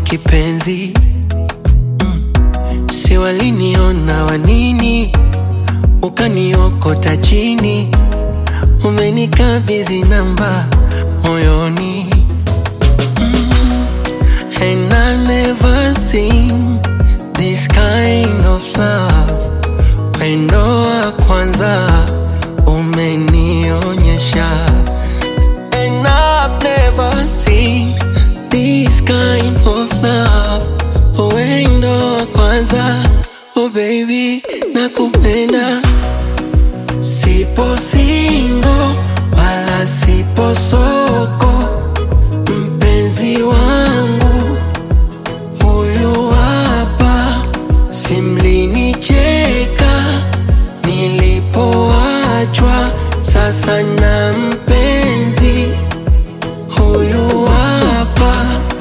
kipenzi mm. si waliniona wanini ukaniokota chini umenikabidhi namba moyoni mm. and I never seen this kind of love wendo wa kwanza umenionyesha and I've never seen this kind of love wendo wa kwanza oh baby nakupenda sipo singo wala sipo soko mpenzi wangu huyu hapa simlinicheka nilipoachwa sasa na mpenzi huyu hapa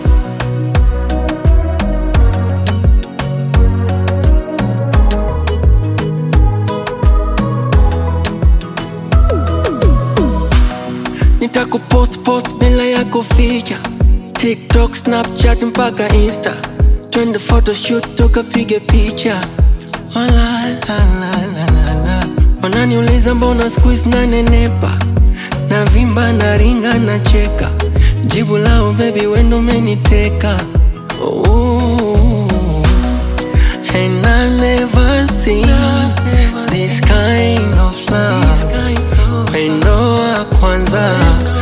nitakupost post bila ya kuficha tiktok snapchat mpaka insta twende photoshoot tukapige picha Wala, la, la, la, la, la. wananiuliza mbona squeeze nanenepa na vimba na ringa na cheka jibu lao bebi wendo umeniteka Ooh. And I never seen this kind of love Wendo wa kwanza